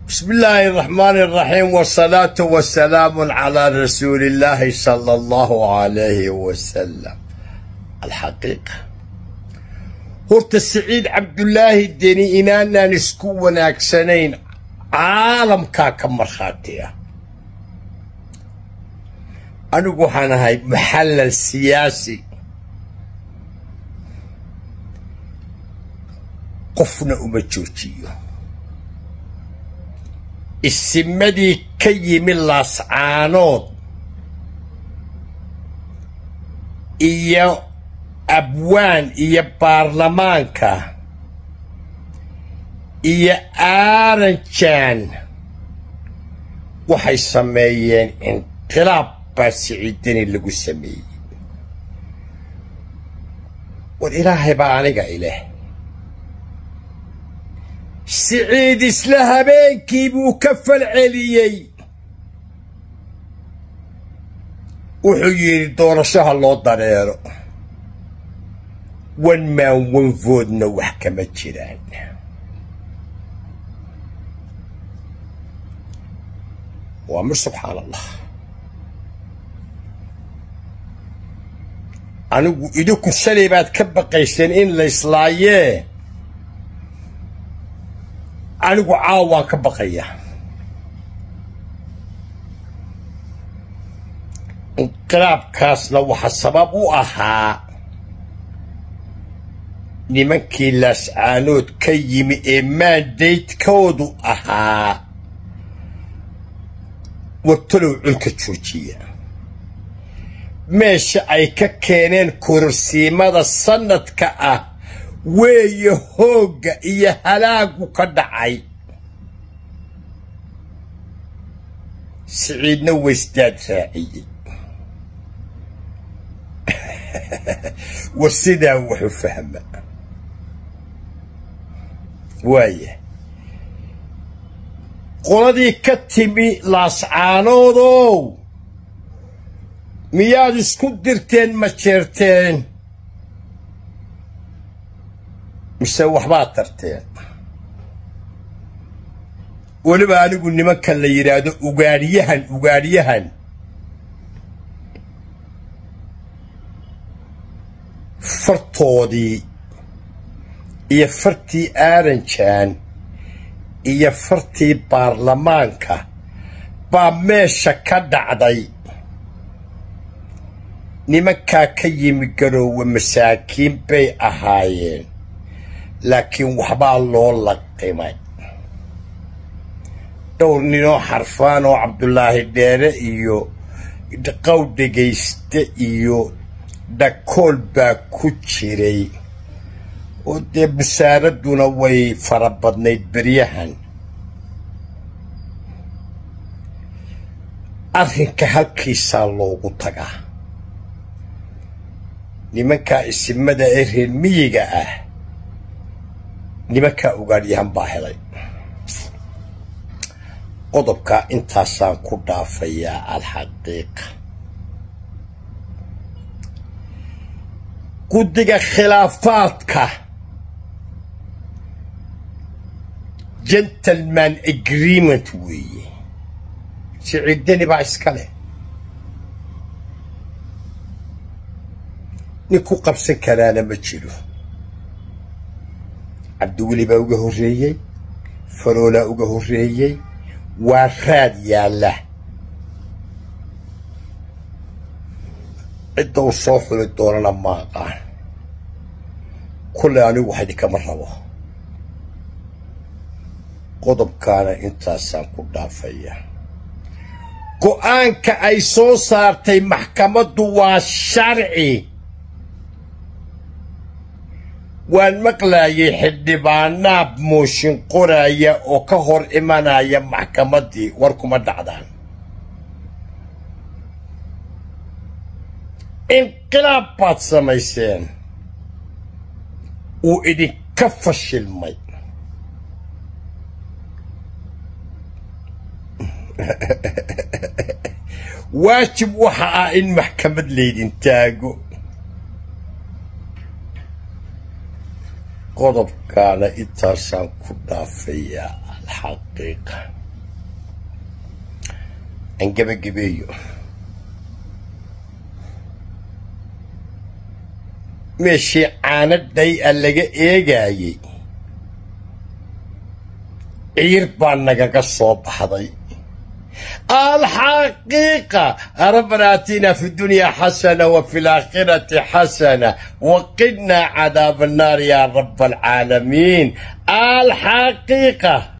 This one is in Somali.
بسم الله الرحمن الرحيم والصلاة والسلام على رسول الله صلى الله عليه وسلم الحقيقة هرت السعيد عبد الله الديني إنانا نسكو وناكسنين عالم كاكا مرخاتية أنا قوحانا هاي محلل سياسي قفنا أمجوتيو isimadii ka yimi laascaanood iyo abwaan iyo baarlamaanka iyo aaranjaan waxay sameeyeen inqilaab baa siciidani lagu sameeyey war ilaahay baa aniga ileh siciid isla habeenkii buu ka falceliyey wuxuu yidhi doorashaha loo dareero wan maan wanfoodna wax kama jiraan waa mir subxaan allah anigu idinku shalay baad ka baqayseen in la islaayee anigu caawaan ka baqaya inqilaabkaasna waxa sabab u ahaa nimankii laascaanood ka yimi ee maandaydkoodu ahaa wartalow culka joojiya meesha ay ka keeneen kororsiimada sannadka ah weeye hoogga iyo halaagu ka dhacay siciidna waysdaad raaciyey war sidaa wuxu fahma waaya qoladii ka timi laascaanoodow miyaad isku dirteen ma jeerteen mise waxbaad tarteen weliba anigu nimanka la yidhaahdo ugaadhyahan ugaadhyahan fartoodii iyo fartii aaranjaan iyo fartii baarlamaanka baa meesha ka dhacday nimankaa ka yimi garoowe masaakiin bay ahaayeen laakiin waxbaa loo laqimay dhowr ninoo xarfaan oo cabdulaahi dheere iyo qaw dhegayste iyo dhakool baa ku jiray oo dee busaaradduna way fara badnayd beryahan arrinka halkiisaa loogu tagaa nimankaa isimada ee reer miyiga ah nimankaa ugaadhyahan baa helay qodobkaa intaasaan ku dhaafayaa alxaqiiqa guddiga khilaafaadka gentleman agreement weeye siciidani baa iska leh nin ku qabsan karaana ma jiro cabdiweli baa uga horreeyey faroolaa uga horreeyey waa raad yaalla cidda uu soo xuli doonana ma aqaan kulley anigu wax idinkama rabo qodobkaana intaasaan ku dhaafaya go'aanka ay soo saartay maxkamaddu waa sharci waan maqlaayay xildhibaanaab mooshin qoraya oo ka hor imanaya maxkamaddii war kuma dhacdaan inqilaab baad samayseen uu idinka fashilmay waajib waxa ah in maxkamad laydin taago qodobkaana intaasaan ku dhaafayaa alxaqiiqa aan gebagabeeyo meeshii caanadhay a laga eegaayey ciir baa nagaga soo baxday alxaqiiqa rabbana aatina fi dunya xasana wa fi laakhirati xasana waqidnaa cadaaba annaar yaa raba alcaalamiin alxaqiiqa